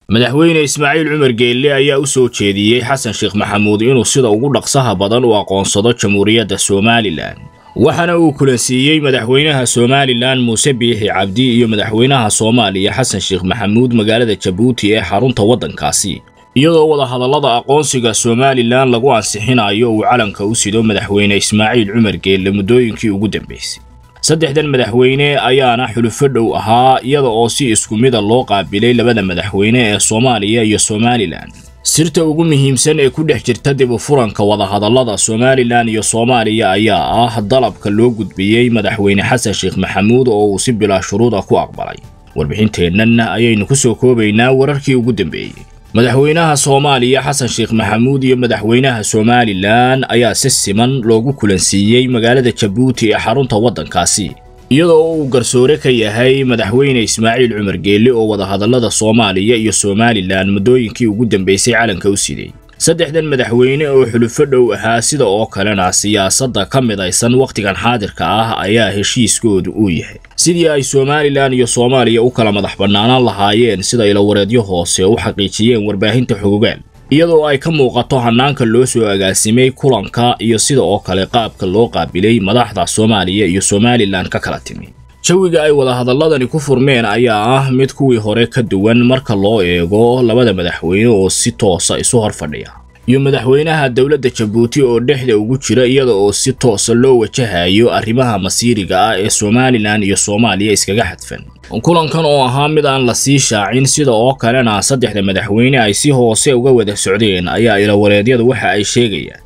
madaxweyne ismaaciil cumar geelle ayaa u soo jeediyey xasan sheekh maxamuud inuu sida ugu dhaqsaha badan u aqoonsado jamhuuriyadda somalilan waxaana uu kulansiiyey madaxweynaha somalilan muuse biixi cabdi iyo madaxweynaha soomaaliya xasan sheekh maxamuud magaalada jabuuti ee xarunta waddankaasi iyadoo wadahadallada aqoonsiga somalilan lagu ansixinayo uu calanka u sido madaxweyne ismaaciil cumar geelle muddooyinkii ugu dambaysay saddexdan madaxweyne ayaana xulufo dhow ahaa iyada oo si isku mida loo qaabilay labada madaxweyne ee soomaaliya iyo somalilan sirta ugu muhiimsan ee ku dhex jirta dib u furanka wadahadallada somalilan iyo soomaaliya ayaa ah dalabka loo gudbiyey madaxweyne xasan sheekh maxamuud oo uu si bilaa shuruud ah ku aqbalay warbixinteennan ayaynu ku soo koobaynaa wararkii ugu dambeeyey madaxweynaha soomaaliya xasan sheekh maxamuud iyo madaxweynaha somalilan ayaa si siman loogu kulansiiyey magaalada jabuuti ee xarunta waddankaasi iyadoo uu garsoore ka yahay madaxweyne ismaaciil cumar geelle oo wadahadallada soomaaliya iyo somalilan muddooyinkii ugu dambaysay calanka u siday saddexdan madaxweyne oo xulufo dhow ahaa sida oo kalena siyaasadda ka midaysan wakhtigan xaadirka ah ayaa heshiiskoodu uu yahay sidii ay somalilan iyo soomaaliya u kala madax bannaanaan lahaayeen sida ilawareedyo hoose u xaqiijiyeen warbaahinta xogogaal iyadoo ay ka muuqato hannaanka loo soo agaasimay kulanka iyo sida oo kale qaabka loo qaabilay madaxda soomaaliya iyo somalilan ka kala timi jawiga ay wadahadalladani ku furmeen ayaa ah mid kuwii hore ka duwan marka loo eego labada madaxweyne oo si toosa isu hor fadhiya iyo madaxweynaha dowladda jabuuti oo dhexda ugu jira iyada oo si toosa loo wajahayo arrimaha masiiriga ah ee somalilan iyo soomaaliya iskaga xadfan kulankan oo ahaa mid aan la sii shaacin sida oo kalena saddexda madaxweyne ay si hoose uga wada socdeen ayaa ilawareedyadu waxa ay sheegayaan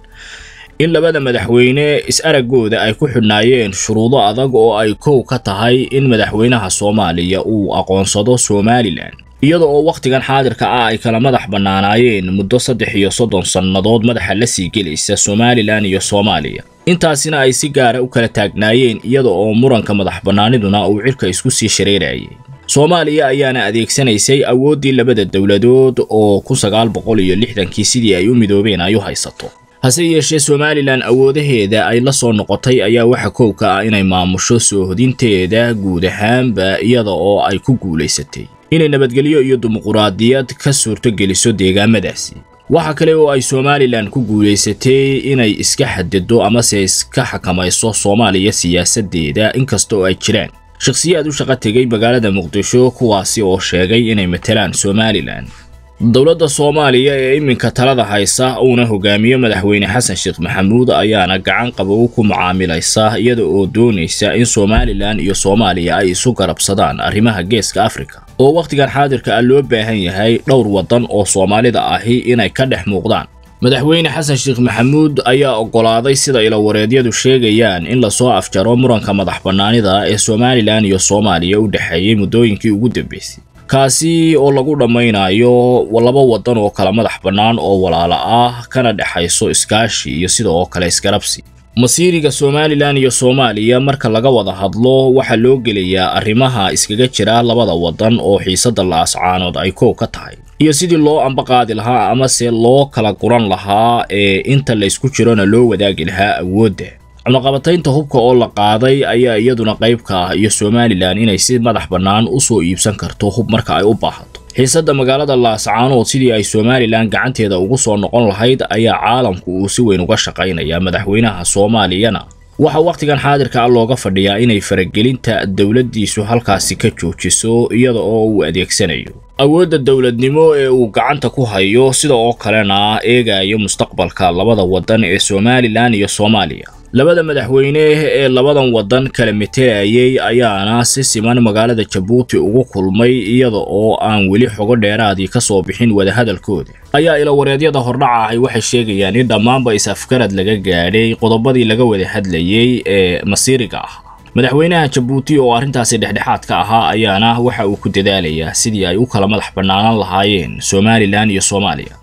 in labada madaxweyne is-araggooda ay ku xidhnaayeen shuruudo adag oo ay kow ka tahay in madaxweynaha soomaaliya uu aqoonsado somalilan iyada oo wakhtigan xaadirka ah ay kala madax bannaanaayeen muddo saddex iyo soddon sannadood madaxa la sii gelaysa somalilan iyo soomaaliya intaasina ay si gaara u kala taagnaayeen iyada oo muranka madax bannaaniduna uu cirka isku sii shareerayay soomaaliya ayaana adeegsanaysay awooddii labada dowladood oo kun sagaal boqol iyo lixdankii sidii ay u midoobeen ay u haysato hase yeeshee somalilan awoodaheeda ay la soo noqotay ayaa waxa kow ka ah inay maamusho soo hodinteeda guud ahaanba iyada oo ay ku guulaysatay inay nabadgelyo iyo dimuquraadiyad ka suurtogeliso deegaamadaasi waxa kale oo ay somalilan ku guulaysatay inay iska xadido amase iska xakamayso soomaaliya siyaasaddeeda inkasta oo ay jiraan shakhsiyaad u shaqo tegay magaalada muqdisho kuwaasi oo sheegay inay matalaan somalilan dowladda soomaaliya ee iminka talada haysa uuna hogaamiyo madaxweyne xasan sheekh maxamuud ayaana gacan qabow ku mucaamilaysa iyada oo doonaysa in somalilan iyo soomaaliya ay isu garabsadaan arrimaha geeska afrika oo wakhtigan xaadirka ah loo baahan yahay dhowr waddan oo soomaalida ahi inay ka dhex muuqdaan madaxweyne xasan sheekh maxamuud ayaa oggolaaday sida ilawareedyadu sheegayaan in lasoo afjaro muranka madax bannaanida ee somalilan iyo soomaaliya u dhexeeyey muddooyinkii ugu dambaysay kaasi oo lagu dhammaynayo laba waddan oo kala madax bannaan oo walaalo ah kana dhexayso iskaashi iyo sida oo kale isgarabsi masiiriga somalilan iyo soomaaliya marka laga wada hadlo waxaa loo gelayaa arrimaha iskaga jira labada waddan oo xiisadda la-ascaanood ay kow ka tahay iyo sidii loo ambaqaadi lahaa amase loo kala guran lahaa ee inta laysku jirona loo wadaagi lahaa awoodda cunaqabataynta hubka oo la qaaday ayaa iyaduna qayb ka ah iyo somalilan inay si madax bannaan u soo iibsan karto hub marka ay u baahato xiisadda magaalada laascaanood sidii ay somalilan gacanteeda ugu soo noqon lahayd ayaa caalamku uu si weyn uga shaqaynaya madaxweynaha soomaaliyana waxaa wakhtigan xaadirka ah looga fadhiyaa inay faragelinta dowladdiisu halkaasi ka joojiso iyada oo uu adeegsanayo awoodda dowladnimo ee uu gacanta ku hayo sida oo kalena eegayo mustaqbalka labada waddan ee somalilan iyo soomaaliya labada madaxweyne ee labadan waddan kala metelayay ayaana si siman magaalada jabuuti ugu kulmay iyada oo aan weli xogo dheeraadii ka soo bixin wadahadalkooda ayaa ilawareedyada hordhaca ahi waxay sheegayaan in dhammaanba is-afgarad laga gaadhay qodobadii laga wada hadlayey ee masiiriga ah madaxweynaha jabuuti oo arrintaasi dhexdhexaad ka ahaa ayaana waxa uu ku dadaalayaa sidii ay u kala madax bannaanan lahaayeen somalilan iyo soomaaliya